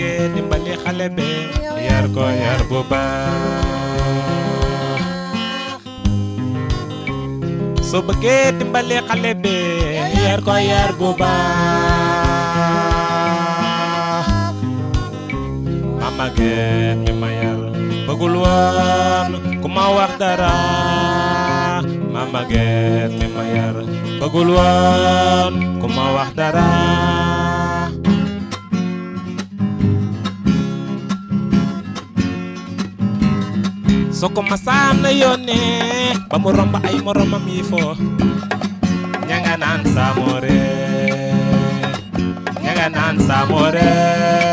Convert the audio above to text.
bëggee dimbali xale bi yar ko yar bu baax soo bëggee dimbali xale bi yar ko yar bu baax mama geen mi ma yar bëggul woon ku ma wax dara mama geen mi ma yar bëggul woon ku ma wax dara soo ko masaan na yónnee ba mu romb ay moromam yi fo ña nga naan saamoore ña nga naan saamoore